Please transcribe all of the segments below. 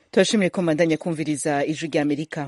turashimiye ko mbandanya kumviriza ijwi rya amerika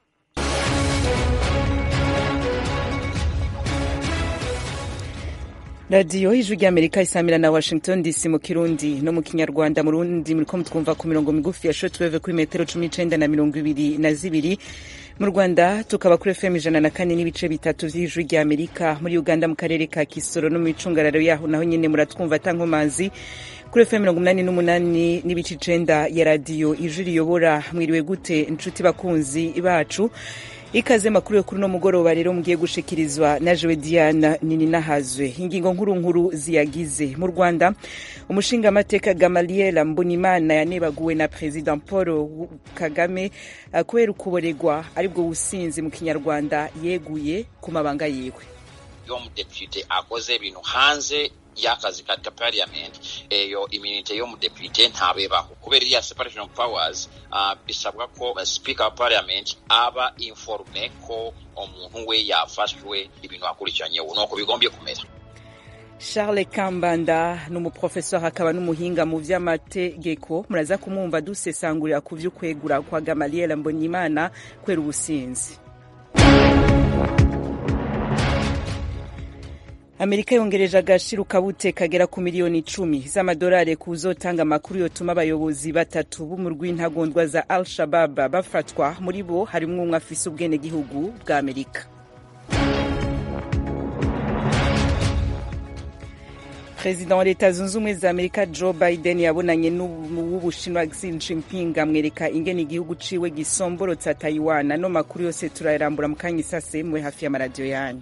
radiyo ijwi rya amerika isamira na washington dc mu kirundi no mu kinyarwanda mu rundi muriko mutwumva ku mirongo migufi ya shortwave kuri metero cumi n'icenda na mirongo ibiri na zibiri mu rwanda tukaba kuri fm ijana na kane n'ibice bitatu vy'ijwi rya amerika muri uganda mu karere ka kisoro no mu icungararo yaho naho nyene muratwumva atankomazi kuri fm mirongo umunani n'umunani n'ibice icenda ya radiyo ijwi riyobora mwiriwe gute inshuti bakunzi bacu ikaze makuru yo kuri uno mugoroba rero mugiye gushikirizwa na jewe diana nini nahazwe ingingo nkuru nkuru ziyagize mu rwanda umushingamateka gamaliel mbonimana yanebaguwe na president paul kagame uh, kubera ukuboregwa aribwo businzi mu kinyarwanda yeguye ku mabanga yiwe iyo umudepite akoze ibintu hanze y'akazi ka parliament eyo immunity y'umudepite ntabebaho kubera iriya separation of powers uh, bisabwa ko uh, speaker wa parliament aba informe ko umuntu we yafashwe ibintu akurikiranyeho nuko bigombye kumera charles kambanda ni umuprofesor akaba n'umuhinga mu vy'amategeko muraza kumwumva dusesangurira ku vy'ukwegura kwa gamaliel mbonyimana kwera ubusinzi amerika yongereje agashiro kabute kagera ku miliyoni icumi z'amadolari kuzotanga amakuru yotuma abayobozi batatu b'umurwi ntagondwa za al shabab bafatwa muri bo harimwo umwe afise ubwenegihugu bwa amerika perezida wa leta zunze ubumwe za amerika joe biden yabonanye n'uw'ubushinwa xi jinping amwereka ingene igihugu ciwe gisomborotsa taiwan ano makuru yose turayarambura mu kanya isase mwe hafi y'amaradiyo yanyu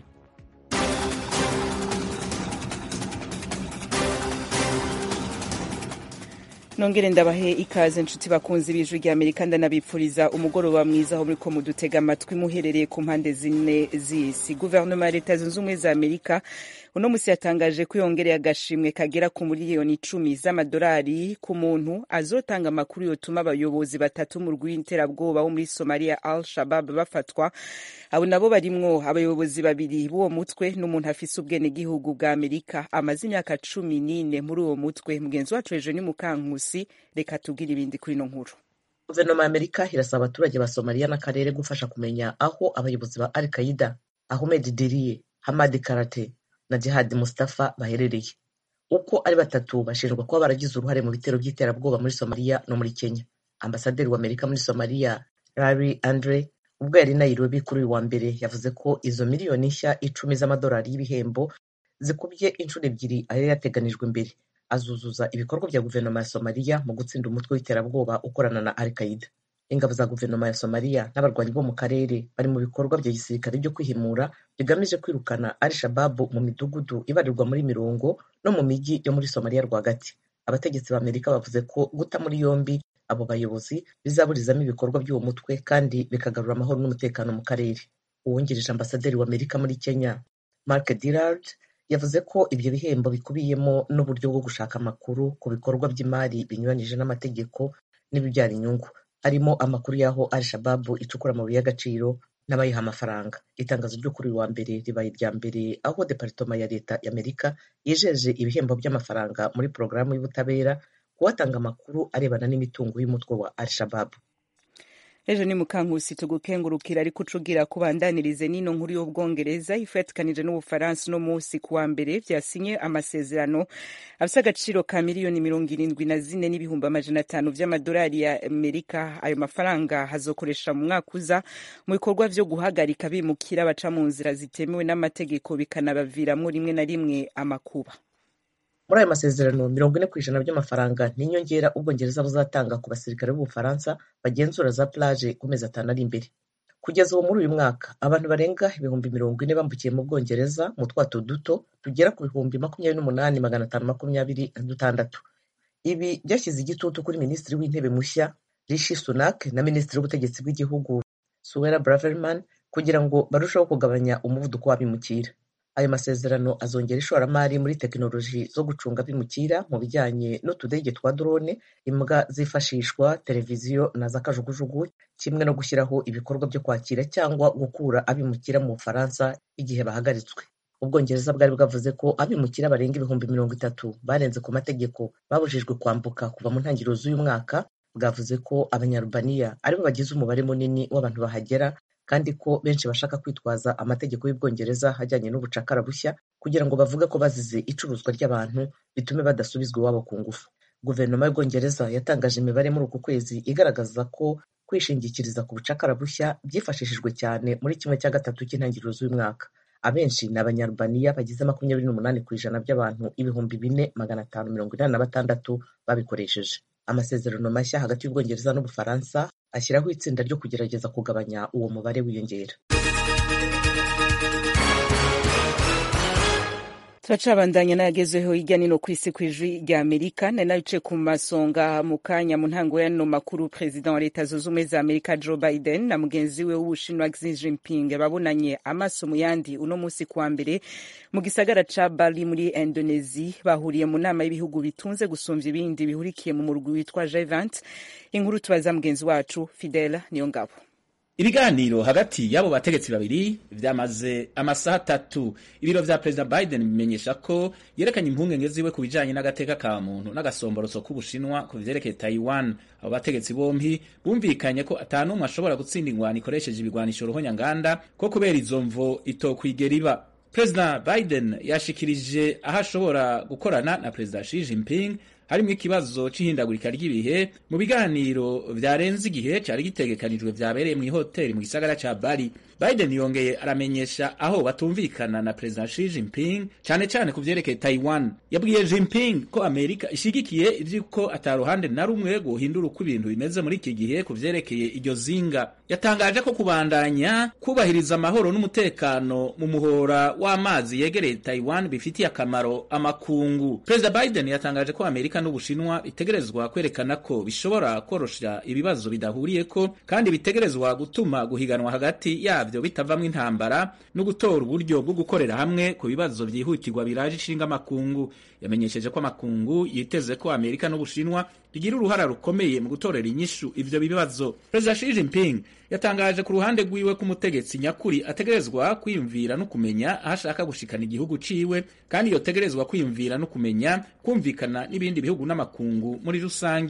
nongere ndabahe ikaze nshuti bakunzi b'ijwi rya amerika ndanabipfuriza umugoroba mwiza aho muriko mudutega amatwi muherereye ku mpande zine z'isi guverinoma ya leta zunze ubumwe za amerika uno musi yatangaje ko yongereye agashimwe kagera ku miliyoni icumi z'amadolari ku muntu azotanga amakuru yotuma abayobozi batatu mu rw'iterabwoba wo muri somalia al shabab bafatwa abo nabo barimwo abayobozi babiri b'uwo mutwe n'umuntu afise ubwenegihugu bwa amerika amaze imyaka cumi n'ine muri uwo mutwe mugenzi wacu hejuru ni mukankusi reka tubwire ibindi kuri ino nkuru guverinoma ya amerika irasaba abaturage ba somaliya n'akarere gufasha kumenya aho abayobozi ba al qaida ahmed diriye hamadi karate na jihad mustafa baherereye uko ari batatu bashinjwa kuba baragize uruhare mu bitero by'iterabwoba muri somaliya no muri kenya ambasaderi wa amerika muri somaliya larry andre ubwo yari nairobi kuri uyu wa mbere yavuze ko izo miliyoni nshya icumi z'amadolari y'ibihembo zikubye inshuro ebyiri ayo yateganijwe mbere azuzuza ibikorwa bya guverinoma ya somaliya mu gutsinda umutwe w'iterabwoba ukorana na al qaida ingabo za guverinoma ya somaliya n'abarwanyi bo mu karere bari mu bikorwa bya gisirikare byo kwihimura bigamije kwirukana al shababu mu midugudu ibarirwa muri mirongo no mu mijyi yo muri somaliya rwagati abategetsi ba amerika bavuze ko guta muri yombi abo bayobozi bizaburizamo ibikorwa by'uwo mutwe kandi bikagarura amahoro n'umutekano mu karere uwungirije ambasaderi wa amerika muri kenya mark dillard yavuze ko ibyo bihembo bikubiyemo n'uburyo bwo gushaka amakuru ku bikorwa by'imari binyuranyije n'amategeko n'ibibyara inyungu harimo amakuru y'aho al shababu icukura amabuye y'agaciro n'abayiha amafaranga itangazo ryo kuri uyu wa mbere ribaye irya mbere aho deparitoma ya leta y'amerika yijeje ibihembo by'amafaranga muri porogaramu y'ubutabera kuwatanga amakuru arebana n'imitungo y'umutwe wa al shababu ejo ni mukankusi tugukengurukira ariko ucugira kubandanirize n'ino nkuru y'ubwongereza ifatikanije n'ubufaransa uno munsi ku wa mbere vyasinye amasezerano afise agaciro ka miliyoni mirongo irindwi na zine n'ibihumbi amajana atanu vy'amadolari ya amerika ayo mafaranga hazokoresha mu mwaka uza mu bikorwa vyo guhagarika bimukira baca mu nzira zitemewe n'amategeko bikanabaviramwo rimwe na rimwe amakuba muri ayo masezerano mirongo ine ku ijana by'amafaranga ni inyongera ubwongereza buzatanga ku basirikare b'ubufaransa bagenzura za plage ku mezi atanu ari imbere kugeza ubu muri uyu mwaka abantu barenga ibihumbi mirongo ine bambukiye mu bwongereza mu twato duto tugera ku bihumbi makumyabiri n'umunani magana atanu makumyabiri na dutandatu ibi byashyize igitutu kuri minisitiri w'intebe mushya rishi sunak na minisitiri w'ubutegetsi bw'igihugu suwera braverman kugira ngo barusheho kugabanya umuvuduko w'abimukira ayo masezerano azongera ishoramari muri tekinoloji zo gucunga abimukira mu bijyanye n'utudege twa drone imbwa zifashishwa televiziyo na za kajugujugu kimwe no gushyiraho ibikorwa byo kwakira cyangwa gukura abimukira mu bufaransa igihe bahagaritswe ubwongereza bwari bwavuze ko abimukira barenga ibihumbi mirongo itatu barenze ku mategeko babujijwe kwambuka kuva mu ntangiriro z'uyu mwaka bwavuze ko abanyarubaniya aribo bagize umubare munini w'abantu bahagera kandi ko benshi bashaka kwitwaza amategeko y'ubwongereza ajyanye n'ubucakara bushya kugira ngo bavuge ko bazize icuruzwa ry'abantu bitume badasubizwa iwabo ku ngufu guverinoma y'ubwongereza yatangaje imibare muri uku kwezi igaragaza ko kwishingikiriza ku bucakara bushya byifashishijwe cyane muri kimwe cya gatatu cy'intangiriro z'uyu mwaka abenshi ni abanyarubaniya bagize makumyabiri n'umunani ku ijana by'abantu ibihumbi bine magana atanu mirongo inani na batandatu babikoresheje amasezerano mashya hagati y'ubwongereza n'ubufaransa ashyiraho itsinda ryo kugerageza kugabanya uwo mubare wiyongera turacabandanya n'ayagezeho hirya nino ku isi ku ijwi rya amerika nari nabice ku masonga mu kanya mu ntango y'ano makuru perezida wa leta zunze ubumwe za amerika joe biden na mugenzi we w'ubushinwa xi jinping babonanye amaso mu yandi uno munsi kuwa mbere mu gisagara ca bali muri indonesi bahuriye mu nama y'ibihugu bitunze gusumvya ibindi bihurikiye mu murwi witwa g20 inkuru tubaza mugenzi wacu fidela niyo ngabo ibiganiro hagati y'abo bategetsi babiri vyamaze amasaha atatu ibiro vya perezida biden bimenyesha ko yerekanye impungenge ziwe ku bijanye n'agateka ka muntu n'agasomboroso k'ubushinwa ku vyerekeye taiwan abo bategetsi bompi bumvikanye ko ata n'umwe ashobora gutsinda ingwano ikoresheje ibigwanisho ruhonyanganda ko kubera izo mvo itokwigera iba perezida biden yashikirije aho ashobora gukorana na perezida Xi Jinping harimo ikibazo c'ihindagurika ry'ibihe mu biganiro vyarenze igihe cari gitegekanijwe vyabereye mw'ihoteli mu gisagara ca Bali. Biden yongeye aramenyesha aho batumvikana na perezida Xi Jinping cane cane ku vyerekeye Taiwan. Yabwiye Jinping ko Amerika ishigikiye ivy'uko ata ruhande na rumwe guhindura uko ibintu bimeze muri iki gihe ku vyerekeye iryo zinga. Yatangaje ko kubandanya kubahiriza amahoro n'umutekano mu muhora w'amazi yegereye Taiwan bifitiye akamaro amakungu. Perezida Biden yatangaje ko Amerika n'Ubushinwa bitegerezwa kwerekana ko bishobora korosha ibibazo bidahuriyeko kandi bitegerezwa gutuma guhiganwa hagati yavyo bitavamwo intambara no gutora uburyo bwo gukorera hamwe ku bibazo vyihutirwa biraje ishinga amakungu. Yamenyesheje ko amakungu yiteze ko Amerika n'Ubushinwa bigira uruhara rukomeye mu gutorera inyishu ivyo bibazo. Perezida Xi Jinping yatangaje ku ruhande rwiwe ko umutegetsi nyakuri ategerezwa kwiyumvira no kumenya aho ashaka gushikana igihugu ciwe kandi yotegerezwa kwiyumvira no kumenya kumvikana n'ibindi bihugu n'amakungu muri rusange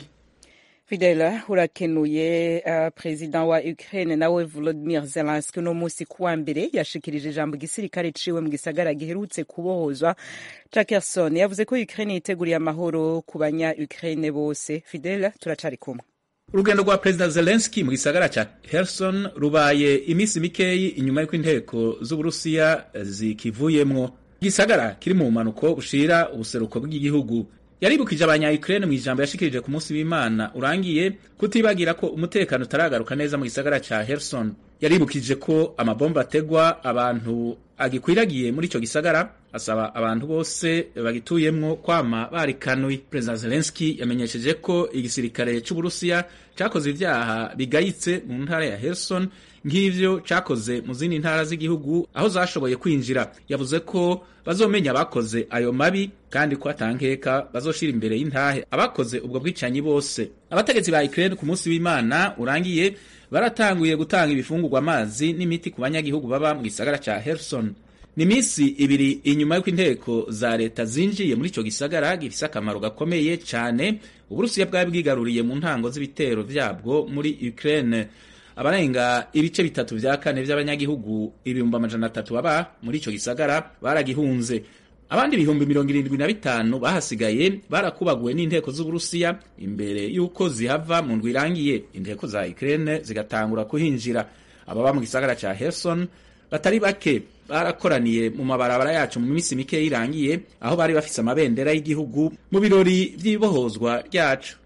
fidela urakenuye uh, perezida wa ukraine nawe volodimir zelenski uno munsi kuwa mbere yashikirije ijambo igisirikare ciwe mu gisagara giherutse kubohozwa ca kerson yavuze ko ukraine yiteguriye amahoro ku banya ukraine bose fidela turacari kumwe urugendo rwa perezida zelenski mu gisagara ca herson rubaye iminsi mikeyi inyuma y'uko inteko z'uburusiya zikivuyemwo igisagara kiri mu bumanuko bushira ubuseruko bw'igihugu yaribukije abanya Ukraine mu ijambo yashikirije ku munsi w'Imana urangiye kutibagira ko umutekano utaragaruka neza mu gisagara ca Kherson yaribukije ko amabomba ategwa abantu agikwiragiye muri ico gisagara asaba abantu bose bagituyemwo kwama barikanuye perezida Zelensky yamenyesheje ko igisirikare c'Uburusiya cakoze ivyaha bigayitse mu ntara ya Kherson nk'ivyo cakoze mu zindi ntara z'igihugu aho zashoboye kwinjira yavuze ko bazomenya abakoze ayo mabi kandi ko atankeka bazoshira imbere y'intahe abakoze ubwo bwicanyi bose abategetsi ba Ukraine ku munsi w'Imana urangiye baratanguye gutanga ibifungurwa amazi n'imiti ku banyagihugu baba mu gisagara ca Kherson ni misi ibiri inyuma y'uko inteko za leta zinjiye muri ico gisagara gifise akamaro gakomeye cane uburusiya bwari bwigaruriye mu ntango z'ibitero vyabwo muri Ukraine abarenga ibice bitatu vya kane vy'abanyagihugu ibihumbi amajana atatu baba muri ico gisagara baragihunze abandi ibihumbi mirongo irindwi na bitanu bahasigaye barakubaguwe n'inteko z'uburusiya imbere y'uko zihava mu ndwi irangiye inteko za Ukraine zigatangura kuhinjira ababa mu gisagara ca Kherson batari bake barakoraniye mu mabarabara yacu mu minsi mike irangiye aho bari bafise amabendera y'igihugu mu birori vy'ibohozwa ryacu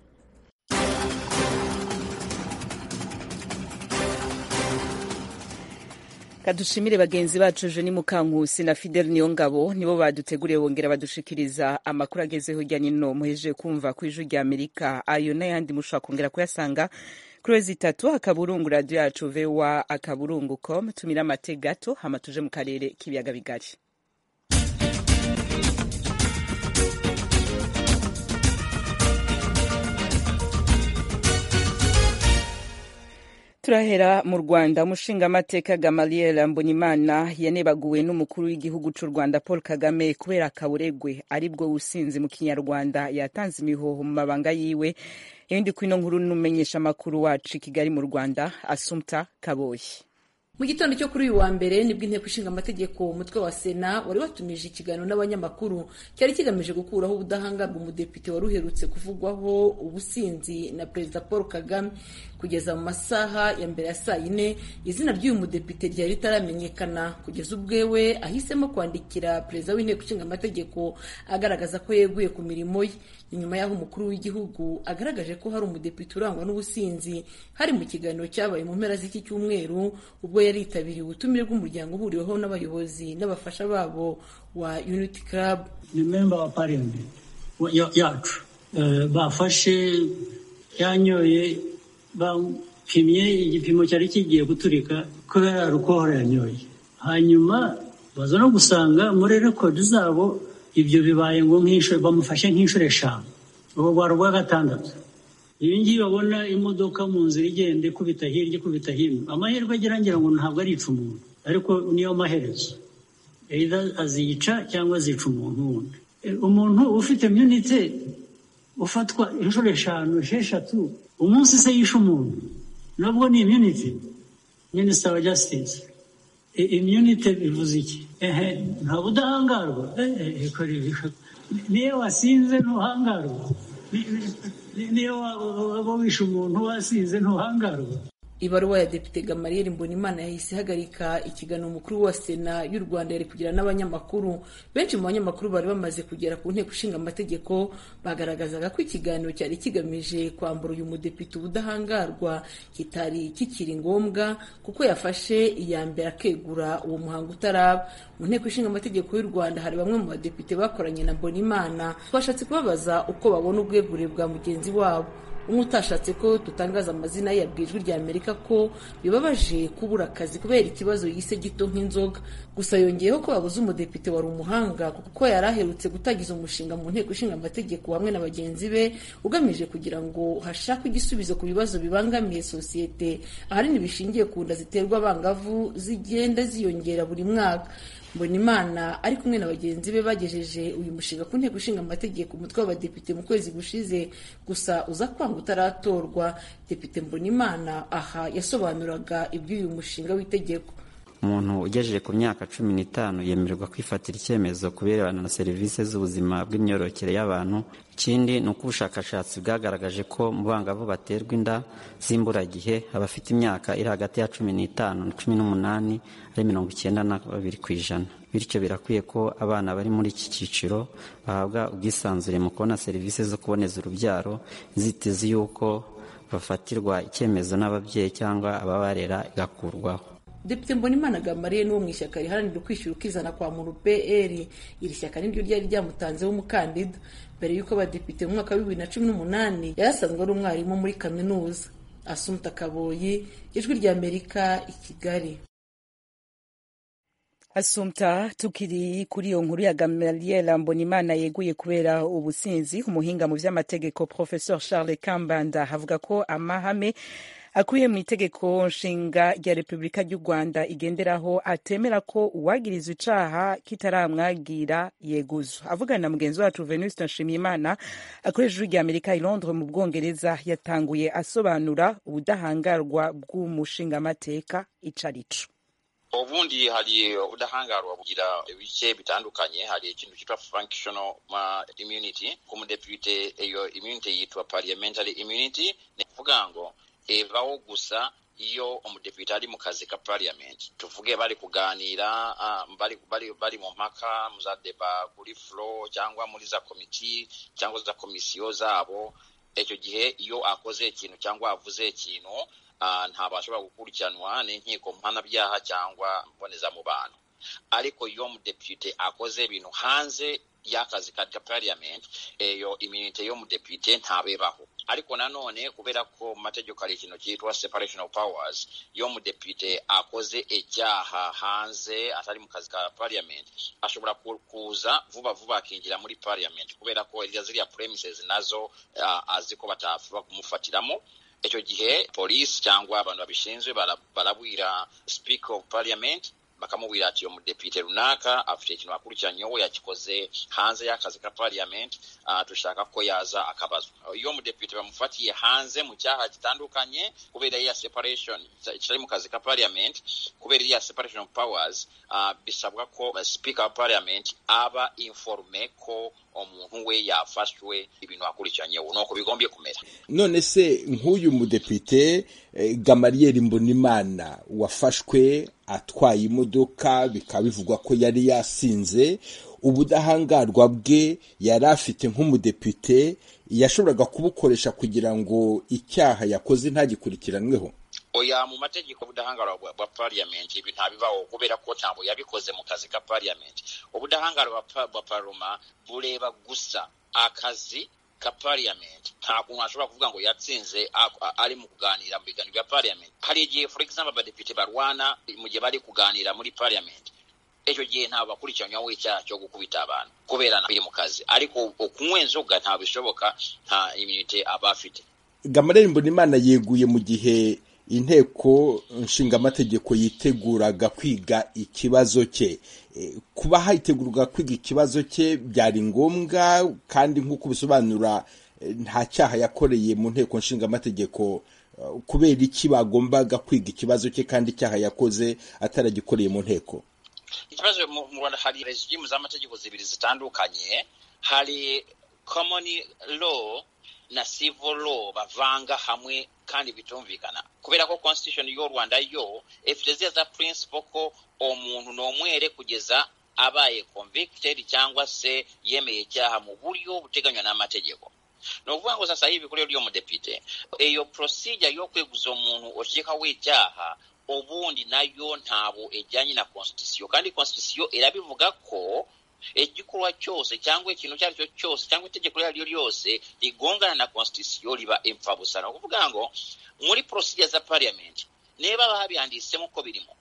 kadushimire bagenzi bacu Jeni Mukankusi na Fidel Niyongabo nibo baduteguriye bongera badushikiriza amakuru agezeho hirya nino muhejeje kumva ku ijwi rya Amerika ayo n'ayandi mushobora kongera kuyasanga kuri wezi itatu akaburungu radio yacu voa akaburungu com tumira amate gato hama tuje mu karere k'ibiyaga bigari turahera mu rwanda umushingamateka gamaliel mbonimana yanebaguwe n'umukuru w'igihugu cy'u rwanda paul kagame kubera akaburegwe aribwo businzi mu kinyarwanda yatanze imihoho mu mabanga yiwe ibindi kwino nkuru n'umenyesha amakuru wacu i kigali mu rwanda asumta kaboyi mu gitondo cyo kuri uyu wa mbere nibwo inteko ishinga amategeko umutwe wa sena wari watumije ikiganiro n'abanyamakuru cyari kigamije gukuraho ubudahangarwa umudepite wari uherutse kuvugwaho ubusinzi na perezida paul kagame kugeza mu masaha ya mbere ya saa yine izina ry'uyu mudepite ryari ritaramenyekana kugeza ubwewe ahisemo kwandikira perezida w'inteko ishinga amategeko agaragaza ko yeguye ku mirimo ye inyuma y'aho umukuru w'igihugu agaragaje ko hari umudepite urangwa n'ubusinzi hari mu kiganiro cyabaye mu mpera z'iki cyumweru ubwo yari yitabiriye ubutumire bw'umuryango uhuriweho n'abayobozi n'abafasha babo wa unity club ni memba wa parliament yacu bafashe yanyoye bapimye igipimo cyari kigiye guturika kubera rukohora yanyoye hanyuma baza no gusanga muri rekodi zabo ibyo bibaye ngo bamufashe nk'inshuro eshanu ubu bwari ubwa gatandatu ibi ngibi babona imodoka mu nzira igenda ikubita hirya ikubita hino amahirwe agira ngira ngo ntabwo arica umuntu ariko niyo maherezo azica cyangwa azica umuntu wundi umuntu ufite imyunite ufatwa inshuro eshanu esheshatu umunsi se yishe umuntu nabwo ni imyunite minisita wa jasitisi imyunite bivuze iki ehe nta budahangarwa niyo wasinze ntuhangarwa niyo waba wishe umuntu wasinze ntuhangarwa ibaruwa ya depite gamariyeri mbonimana yahise ihagarika ikiganiro umukuru wa sena y'u rwanda yari kugira n'abanyamakuru benshi mu banyamakuru bari bamaze kugera ku nteko ishinga amategeko bagaragazaga ko ikiganiro cyari kigamije kwambura uyu mudepite ubudahangarwa kitari kikiri ngombwa kuko yafashe iya mbere akegura uwo muhango utaraba mu nteko ishinga amategeko y'u rwanda hari bamwe mu badepite bakoranye na mbonimana twashatse kubabaza uko babona ubwegure bwa mugenzi wabo umwe utashatse ko dutangaza amazina ye yabwiye ijwi rya amerika ko bibabaje kubura akazi kubera ikibazo yise gito nk'inzoga gusa yongeyeho ko babuze umudepite wari umuhanga kuko yari aherutse gutangiza umushinga mu nteko ishinga amategeko hamwe na bagenzi be ugamije kugira ngo hashakwe igisubizo ku bibazo bibangamiye sosiyete ahanini bishingiye ku nda ziterwa abangavu zigenda ziyongera buri mwaka mbonimana ari kumwe na bagenzi be bagejeje uyu mushinga ku nteko ishinga amategeko umutwe w'abadepite mu kwezi gushize gusa uza kwanga utaratorwa depite mbonimana aha yasobanuraga iby'uyu mushinga w'itegeko umuntu ugejeje ku myaka cumi n'itanu yemererwa kwifatira icyemezo ku birebana na serivisi z'ubuzima bw'imyororokere y'abantu ikindi ni uko ubushakashatsi bwagaragaje ko mu bangavu baterwa inda z'imburagihe abafite imyaka iri hagati ya cumi n'itanu na cumi n'umunani ari mirongo icyenda na babiri ku ijana bityo birakwiye ko abana bari muri iki cyiciro bahabwa ubwisanzure mu kubona serivisi zo kuboneza urubyaro inzitizi y'uko bafatirwa icyemezo n'ababyeyi cyangwa ababarera igakurwaho depite mbonimana gamariye n'uwo mu ishyaka riharanira ukwishyura ukizana kwa muntu pr iri shyaka niryo ryari ryamutanzeho umukandida mbere y'uko abadepite mu mwaka wa bibiri na cumi n'umunani yari asanzwe ari umwarimu muri kaminuza asumta kaboyi ijwi ry'amerika i kigali asumta tukiri kuri iyo nkuru ya gamaliel mbonimana yeguye kubera ubusinzi umuhinga mu by'amategeko professeur charles kambanda avuga ko amahame akuye mu itegeko nshinga rya repubulika ry'u rwanda igenderaho atemera ko uwagirizwa icaha kitaramwagira yeguzwa avugana na mugenzi wacu venuste nshimiyimana akoresha ijwi rya amerika i londres mu bwongereza yatanguye asobanura ubudahangarwa bw'umushingamateka ico arico ubundi hari ubudahangarwa bugira ibice bitandukanye hari ikintu cyitwa functional immunity ku mudepite iyo immunity yitwa parliamentary immunity ni kuvuga ngo ebaho gusa iyo umudepite ari mu kazi ka parliament tuvuge bari kuganira bari bari bari mu mpaka mu za deba kuri floor cyangwa muri za komiti cyangwa za komisiyo zabo icyo gihe iyo akoze ikintu cyangwa avuze ikintu ntabwo ashobora gukurikiranwa n'inkiko mpanabyaha cyangwa mbonezamubano ariko iyo umudepite akoze ibintu hanze y'akazi ka parliament iyo iminite y'umudepite ntabebaho ariko nanone kubera ko mu mategeko hari ikintu cyitwa separation of powers iyo umudepite akoze icyaha hanze atari mu kazi ka parliament ashobora kuza vuba vuba akinjira muri parliament kubera ko ziriya premises nazo uh, azi ko batapfa kumufatiramo icyo gihe polisi cyangwa abantu babishinzwe barabwira speaker of parliament bakamubwira ati uyo mudepite runaka afite ikintu akurikiranyeho yakikoze hanze y'akazi ka parliament uh, dushaka ko yaza akabazwa iyo mudepite bamufatiye hanze mu cyaha gitandukanye kubera iya separation kitari mu kazi ka parliament kubera iya separation of powers uh, bisabwa ko speaker wa parliament aba informe ko umuntu we yafashwe ibintu akurikiranyeho nuko bigombye kumera none se nk'uyu mudepite eh, gamariyeri mbonimana wafashwe atwaye imodoka bikaba bivugwa ko yari yasinze ubudahangarwa bwe yari afite nk'umudepite yashoboraga kubukoresha kugira ngo icyaha yakoze ntagikurikiranweho oya mu mategeko ubudahangarwa bwa parliament ibi ntabibaho kubera ko ntabwo yabikoze mu kazi ka parliament ubudahangarwa bwa paroma bureba gusa akazi ka parliament nta kuntu ashobora kuvuga ngo yatsinze ari mu kuganira mu biganiro bya parliament hari igihe for example abadepite barwana mu gihe bari kuganira muri parliament icyo gihe ntabwo bakurikiranyweho icyaha cyo gukubita abantu kubera biri mu kazi ariko kunywa inzoga ntabwo bishoboka nta iminite aba afite gamarere mbonimana yeguye mu gihe inteko nshingamategeko yiteguraga kwiga ikibazo cye kuba hayitegurwa kwiga ikibazo cye byari ngombwa kandi nk'uko bisobanura nta cyaha yakoreye mu nteko nshingamategeko kubera iki bagombaga kwiga ikibazo cye kandi icyaha yakoze ataragikoreye mu nteko ikibazo mu rwanda hari regimu z'amategeko zibiri zitandukanye hari common law na civil law bavanga hamwe kandi bitumvikana kubera ko constitution y'u rwanda yo ifite ziriya za principle ko umuntu ni umwere kugeza abaye convicted cyangwa se yemeye icyaha mu buryo buteganywa n'amategeko ni ukuvuga ngo sasa hivi kuri uriyo mudepite iyo procedure yo kweguza umuntu ukekaho icyaha ubundi nayo ntabwo ijyanye na constitution kandi constitution irabivuga ko igikorwa cyose cyangwa ikintu icyo ari cyo cyose cyangwa itegeko iryo ari ryo ryose rigongana na constitution riba impfabusa ni ukuvuga ngo muri procedure za parliament niba babyanditsemo ko birimo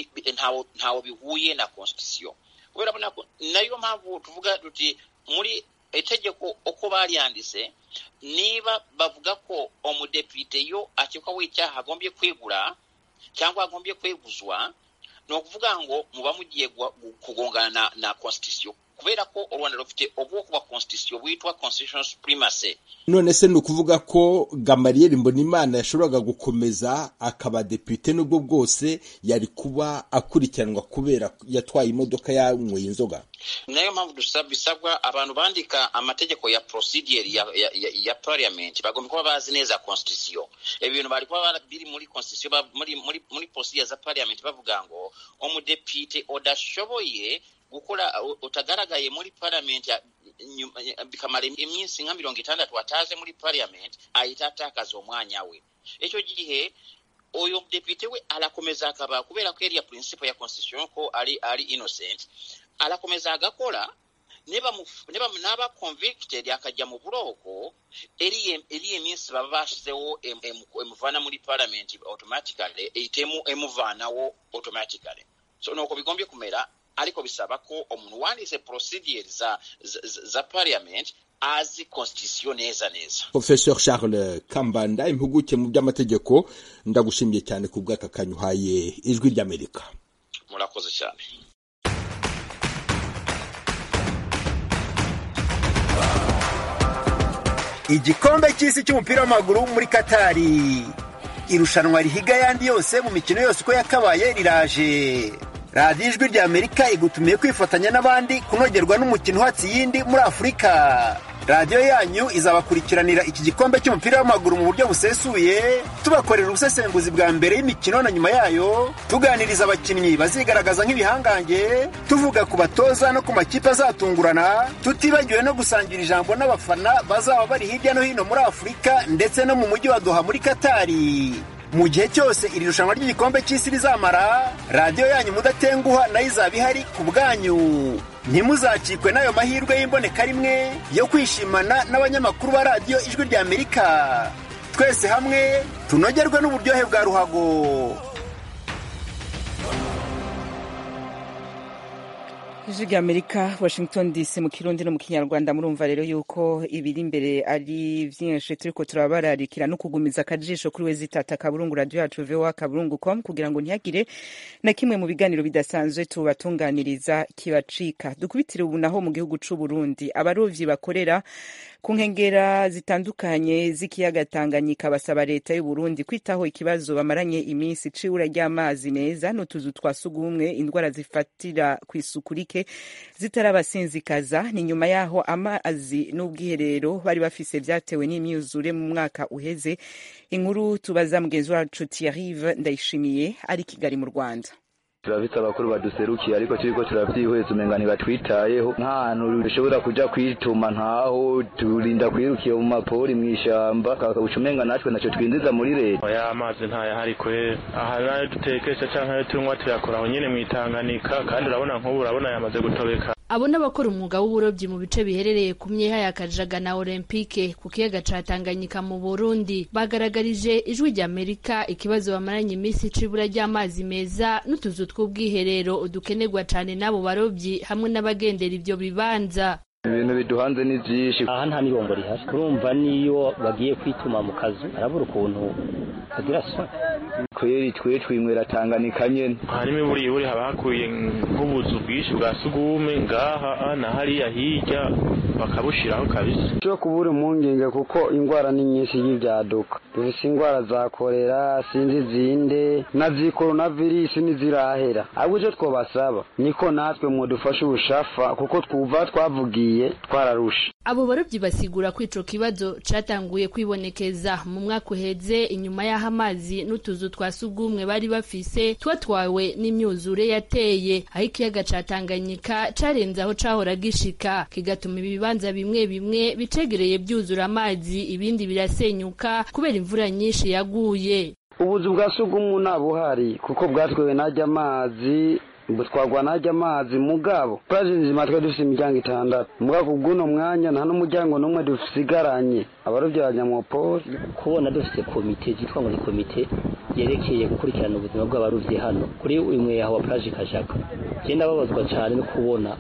ntawo bihuye na constitution kubera ko nayo mpamvu tuvuga tuti muri itegeko uko baryanditse niba bavuga ko umudepite yo akekwaho icyaha agombye kwegura cyangwa agombye kweguzwa ni ukuvuga ngo muba mugiye kugongana na, na constitution kubera ko u rwanda rufite ubwoko bwa constitution bwitwa constitutional supremacy none se ni ukuvuga ko gamariyeri mbonimana yashoboraga gukomeza akaba depite n'ubwo bwose yari kuba akurikiranwa kubera yatwaye imodoka yanyweye inzoga nayo mpamvu bisabwa abantu bandika amategeko ya procedure ya, ya, ya, ya parliament bagomba kuba bazi neza constitution ibintu bari kuba biri muri constitution muri, muri, muri procedure za parliament bavuga ngo umudepite udashoboye gukora utagaragaye muri parliament bikamara iminsi nka mirongo itandatu ataze muri parliament ahita atakaza umwanya we icyo gihe uyu mudepite we arakomeza akaba kubera ko iriya principle ya constitution ko ari ari innocent arakomeza agakora niba niba naba convicted akajya mu buroko iriya minsi baba bashyizeho emuvana muri parliament automatically ihitemo emuvanaho automatically so nuko bigombye kumera ariko bisaba ko umuntu wanditse procedure za, za, za parliament azi constitution neza neza professeur charles kambanda impuguke mu by'amategeko ndagushimiye cyane ku bw'aka kanyuhaye ijwi ry'amerika murakoze cyane igikombe cy'isi cy'umupira w'amaguru muri katari irushanwa rihiga ayandi yose mu mikino yose uko yakabaye riraje radiyo ijwi rya amerika igutumiye kwifatanya n'abandi kunogerwa n'umukino uhatse iyindi muri afurika radiyo yanyu izabakurikiranira iki gikombe cy'umupira w'amaguru mu buryo busesuye tubakorera ubusesenguzi bwa mbere y'imikino na nyuma yayo tuganiriza abakinnyi bazigaragaza nk'ibihangange tuvuga ku batoza no ku makipe azatungurana tutibagiwe no gusangira ijambo n'abafana bazaba bari hirya no hino muri afurika ndetse no mu mujyi wa doha muri katari mu gihe cyose iri rushanwa ry'igikombe cy'isi rizamara radiyo yanyu mudatenguha nayo izaba ihari ku bwanyu ntimuzacikwe n'ayo mahirwe y'imboneka rimwe yo kwishimana n'abanyamakuru ba radiyo ijwi rya amerika twese hamwe tunogerwe n'uburyohe bwa ruhago ijwi rya amerika washington dc mu kirundi no mu kinyarwanda murumva rero yuko ibiri imbere ari vyinshi turiko turabararikira no kugumiza akajisho kuri we zitata kaburungu radio yacu voa kaburungu com kugira ngo ntihagire na kimwe mu biganiro bidasanzwe tubatunganiriza kibacika dukubitire ubu naho mu gihugu c'u burundi abarovyi bakorera ku nkengera zitandukanye z'ikiyaga tanganyika basaba leta y'u burundi kwitaho ikibazo bamaranye iminsi c'ibura ry'amazi meza n'utuzu twa sugumwe indwara zifatira ku isuku rike zitarabasinzikaza ni nyuma yaho amazi n'ubwiherero bari bafise vyatewe n'imyuzure mu mwaka uheze inkuru tubaza mugenzi wacu Thierry Ndayishimiye ari Kigali mu Rwanda turafite abakuru baduserukiye ariko turiko turavyihweza umenga ntibatwitayeho nk'ahantu dushobora kuja kwituma ntaho turinda kwirukiye mu mapori mw'ishamba kakabuca umenga natwe naco twinjiza muri leta oya amazi ntayahari kwe aha nayo dutekesha canke ayo tunywa tuyakora aho nyene mw'itanganika kandi urabona nk'ubu urabona yamaze gutobeka abo n'abakora umwuga w'uburobyi mu bice biherereye ku myeha ya kajaga na olympique ku kiyaga ca tanganyika mu burundi bagaragarije ijwi rya amerika ikibazo bamaranye iminsi c'ibura ry'amazi meza n'utuzu tw'ubwiherero dukenerwa cane n'abo barobyi hamwe n'abagendera ivyo bibanza ibintu biduhanze ni vyinshi aha nta n'ibombo rihari urumva niyo bagiye kwituma mu kazu arabura ukuntu agira soni kweri twe twinywera tanganyika nyene harimo iburi iburi haba hakwiye nk'ubuzu bwinshi bwa sugume ngaha na hariya hirya bakabushiraho kabisa cyo kubura impungenge kuko indwara ni nyinshi y'ibyaduka dufise indwara za korera sinzi zinde na zikoronavirisi ntizirahera ahubwo icyo twabasaba niko natwe mudufashe ubushafa kuko twuva twavugiye twararusha abo barobyi basigura ko ico kibazo catanguye kwibonekeza mu mwaka uheze inyuma y'aho amazi n'utuzu twa sugumwe bari bafise twatwawe n'imyuzure yateye aho ikiyaga ca Tanganyika carenze aho cahora gishika kigatuma ibibanza bimwe bimwe bicegereye byuzura amazi ibindi birasenyuka kubera imvura nyinshi yaguye ubuzu bwa sugumwe ntabuhari kuko bwatwewe najya amazi butwagwa najya amazi mugabo plaje nzima twe dufise imiryango itandatu mugabo kubw'uno mwanya nta n'umuryango n'umwe dusigaranye abarovyi ba nyamopoli kubona dufise komite zitwa ngo ni komite yerekeye gukurikirana ubuzima bw'abarovyi hano kuri imwe yaho wa plaje kajaga je ndababazwa cane no kubona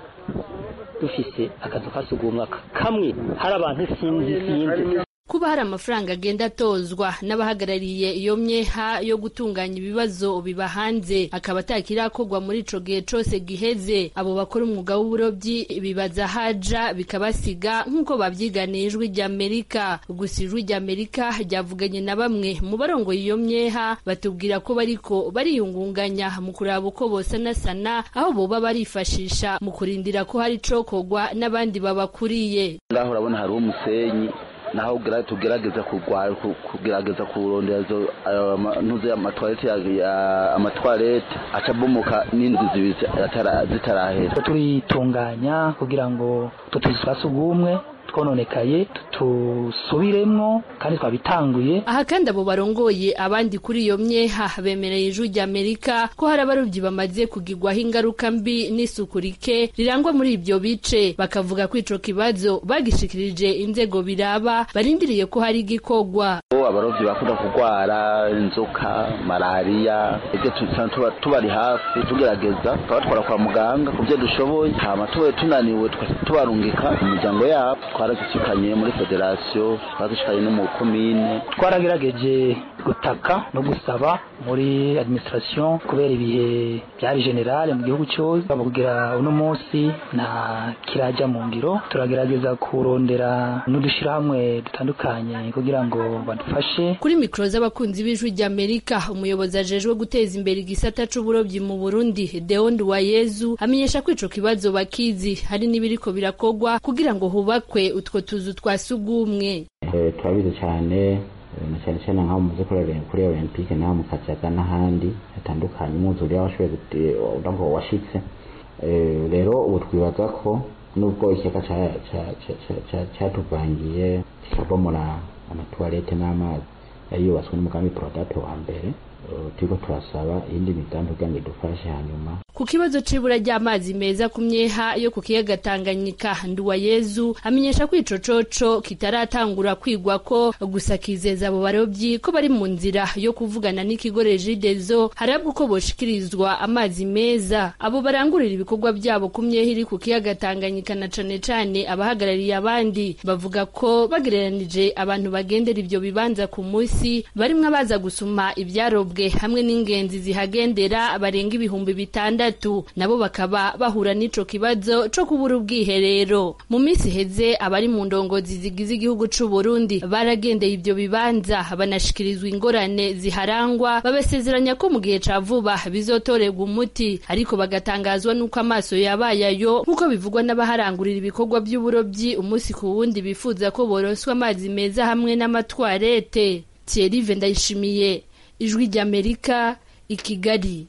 dufise akazu kasugumwa kamwe hari abantu sinzi sinzi kuba hari amafaranga agenda atozwa n'abahagarariye iyo myeha yo gutunganya ibibazo biba hanze akaba atakirakorwa muri ico gihe cose giheze abo bakora umwuga w'uburobyi bibaza haja bikabasiga nk'uko babyiganiye ijwi ry'amerika gusa ijwi ry'amerika ryavuganye na bamwe mu barongoye iyo myeha batubwira ko bariko bariyungunganya mu kuraba uko bosanasana aho boba barifashisha mu kurindira ko hari icokorwa n'abandi babakuriye ngaho urabona hariho umusenyi naho tugerageza kugerageza kurondera izo ntuze amatwarete amatwarete acabomoka n'inzu zibiri zitarahera turitunganya kugira ngo tutuzu twa sugumwe twononekaye tusubiremwo kandi twabitanguye aha kandi abo barongoye abandi kuri iyo myeha bemereye ijwi ry'amerika ko hari abarobyi bamaze kugirwaho ingaruka mbi n'isuku rike rirangwa muri ibyo bice bakavuga ko ico kibazo bagishikirije inzego biraba barindiriye ko hari igikorwa abarovyi bakunda kurwara inzoka malariya ibyo tuba tubari hafi tugerageza tukabatwara kwa muganga ku byo dushoboye hama tubaye tunaniwe tubarungika imiryango yabo twaragishikanye muri federasiyo twaragishikanye no mu komine twaragerageje gutaka no gusaba muri administration kubera ibihe byari generale mu gihugu cyose kugira uno munsi nta kirajya mu ngiro turagerageza kurondera n'udushirahamwe dutandukanye kugira ngo badufashe kuri mikoro z'abakunzi b'ijwi ry'amerika umuyobozi ajejwe guteza imbere igisata c'uburobyi mu burundi deond wayezu amenyesha ko ico kibazo bakizi hari n'ibiriko birakogwa kugira ngo hubakwe utwo tuzu twa sugumwe turabizi cyane na cyane cyane nk'aho muze kuri olympique n'aho mu kajaga n'ahandi hatandukanye umwuzure washoboye ngo washitse rero ubu twibaza ko nubwo ikiyaga cyatuvangiye kikabomora amatuwarete n'amazi yari yubatswe n'umugambi porodate wa mbere turiko turasaba iyindi migambi kugira ngo idufashe hanyuma ku kibazo c'ibura ry'amazi meza ku myeha yo ku kiyaga Tanganyika Nduwayezu amenyesha ko ico coco kitaratangura kwigwa ko gusa kizeza abo barovyi ko bari mu nzira yo kuvugana n'ikigo Regideso harabwa uko boshikirizwa amazi meza abo barangurira ibikorwa byabo ku myeha iri ku kiyaga Tanganyika na cane cane abahagarariye abandi bavuga ko bagereranije abantu bagendera ivyo bibanza ku musi barimwo abaza gusuma ivyarobwe hamwe n'ingenzi zihagendera barenga ibihumbi bitandatu nabo bakaba bahura n'ico kibazo co kubura ubwiherero mu minsi iheze abari mu ndongozi zigize igihugu c'u Burundi baragendeye ivyo bibanza banashikirizwa ingorane ziharangwa babasezeranya ko mu gihe ca vuba bizotorerwa umuti ariko bagatangazwa n'uko amaso yabaye ayo nk'uko bivugwa n'abaharangurira ibikorwa by'uburobyi umunsi ku wundi bifuza ko boroswa amazi meza hamwe n'amatwarete Thierry Vendayishimiye ijwi ry'Amerika i Kigali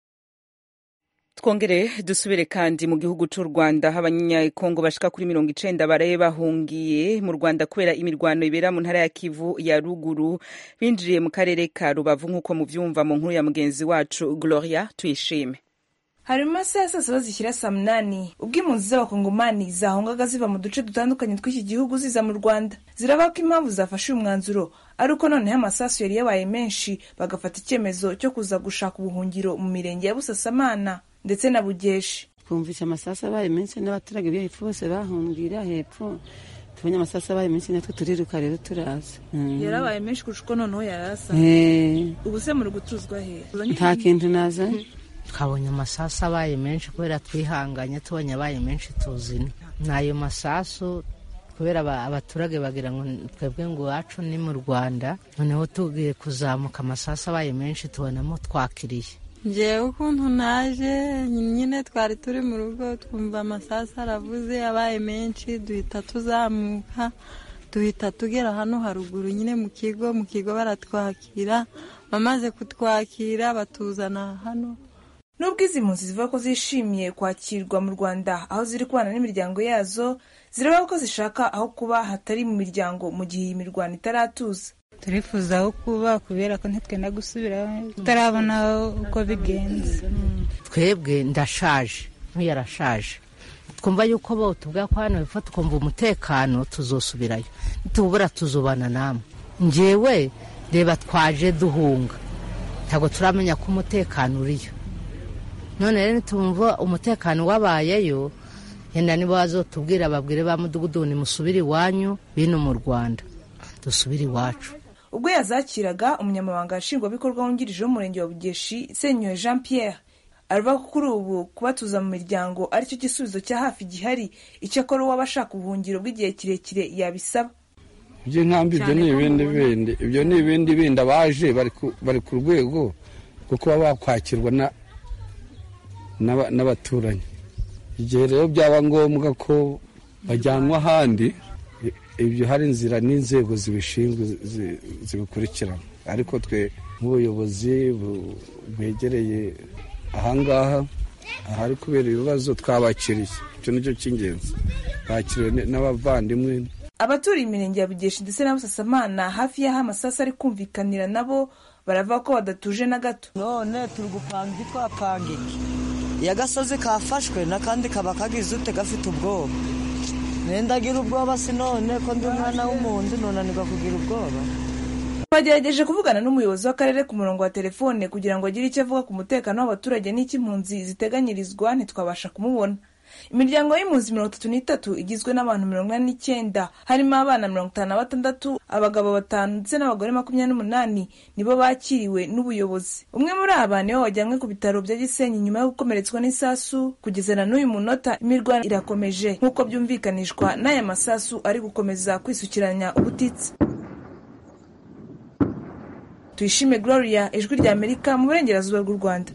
twongere dusubire kandi mu gihugu cy'u rwanda aho abanyekongo bashika kuri mirongo icenda baraye bahungiye mu rwanda kubera imirwano ibera mu ntara ya kivu ya ruguru binjiriye mu karere ka rubavu nk'uko muvyumva mu nkuru ya mugenzi wacu gloria tuyishime hari mu masaha ya saa saba zishyira saa munani ubwo impunzi z'abakongomani zahungaga ziva mu duce dutandukanye tw'iki gihugu ziza mu rwanda ziravuga ko impamvu zafashe uyu mwanzuro ari uko noneho amasasu yari yabaye menshi bagafata icyemezo cyo kuza gushaka ubuhungiro mu mirenge ya busasamana ndetse na bugeshi twumvise amasasu abaye menshi n'abaturage bo hepfo bose bahungira hepfo tubonye amasasu abaye menshi natwe turiruka rero turaza yarabaye menshi kurusha uko noneho yarasa ubu se muri gutuzwa he nta kintu naza twabonye amasasu abaye menshi kubera twihanganye tubonye abaye menshi tuzina ni ayo masasu kubera abaturage bagira ngo twebwe ngo iwacu ni mu rwanda noneho tugiye kuzamuka amasasu abaye menshi tubonamo twakiriye ngewe ukuntu naje nyine twari turi mu rugo twumva amasasu aravuze abaye menshi duhita tuzamuka duhita tugera hano haruguru nyine mu kigo mu kigo baratwakira bamaze kutwakira batuzana hano nubwo izi mpunzi zivuga ko zishimiye kwakirwa mu rwanda aho ziri kubana n'imiryango yazo ziravuga ko zishaka aho kuba hatari mu miryango mu gihe iyi mirwano itaratuza turifuza aho kuba kubera ko ntitwenda gusubira tutarabona uko bigenze twebwe ndashaje nk'uyu arashaje twumva yuko bo tubwira ko hano hepfo tukumva umutekano tuzosubirayo nitubura tuzubana namwe ngewe reba twaje duhunga ntabwo turamenya ko umutekano uriyo none rero nitumva umutekano wabayeyo yenda nibo bazotubwira babwire ba mudugudu nimusubire iwanyu bino mu rwanda dusubire iwacu ubwo yazakiraga umunyamabanga nshingwabikorwa wungirije w'umurenge wa bugeshi senyoye jean pierre aravuga ko kuri ubu kubatuza mu miryango aricyo gisubizo cya hafi gihari icyakora uwaba ashaka ubuhungiro bw'igihe kirekire yabisaba iby'inkambi ibyo ni ibindi bindi ibyo ni ibindi bindi abaje bari ku rwego rwo kuba bakwakirwa n'abaturanyi igihe rero byaba ngombwa ko bajyanwa ahandi ibyo hari inzira n'inzego zibishinzwe zibikurikirana ariko twe nk'ubuyobozi bwegereye ahangaha ahari kubera ibibazo twabakiriye icyo nicyo cy'ingenzi bakiriwe n'abavandimwe abaturiye imirenge ya bugeshi ndetse na busasamana hafi y'aho amasasu ari kumvikanira nabo baravuga ko badatuje na gato none turi gupanga iki twapanga iki iyo agasozi kafashwe n'akandi kaba kagize ute gafite ubwoba nendagira ubwoba si none ko ndi umwana w'umuntu nunanirwa kugira ubwoba bagerageje kuvugana n'umuyobozi w'akarere ku murongo wa telefone kugira ngo agire icyo avuga ku mutekano w'abaturage n'icy'impunzi ziteganyirizwa ntitwabasha kumubona imiryango y'impunzi mirongo itatu n'itatu igizwe n'abantu mirongo ine n'icyenda harimo abana mirongo itanu na batandatu abagabo batanu ndetse n'abagore makumyabiri n'umunani nibo bakiriwe n'ubuyobozi umwe muri aba niwe wajyanywe ku bitaro bya gisenyi nyuma yo gukomeretswa n'isasu kugeza na n'uyu munota imirwano irakomeje nk'uko byumvikanishwa n'aya masasu ari gukomeza kwisukiranya ubutitsa tuyishime gloria ijwi rya amerika mu burengerazuba bw'u rwanda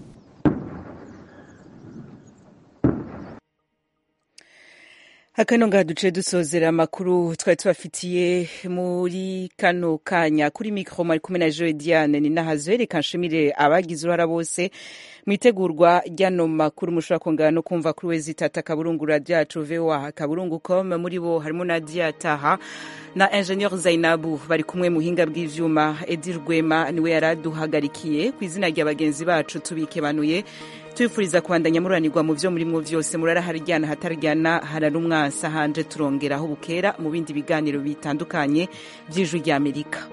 akano ngaha duce dusozera amakuru twari tubafitiye muri kano kanya kuri mikoro mwari kumwe na joe diane ni nahazo reka nshimire abagize uruhara bose mu itegurwa ry'ano makuru mushobora kongera no kumva kuri wezi tata kaburungu radiyacu voa kaburungu com muri bo harimo na diyataha na ingenieur zainabu bari kumwe mu buhinga bw'ivyuma edi rwema niwe yari aduhagarikiye ku izina rya bagenzi bacu tubikebanuye tubifuriza kubandanya muranirwa mu vyo murimwo vyose murara haryana hataryana harara umwansi hanje turongeraho bukera mu bindi biganiro bitandukanye vy'ijwi ry'amerika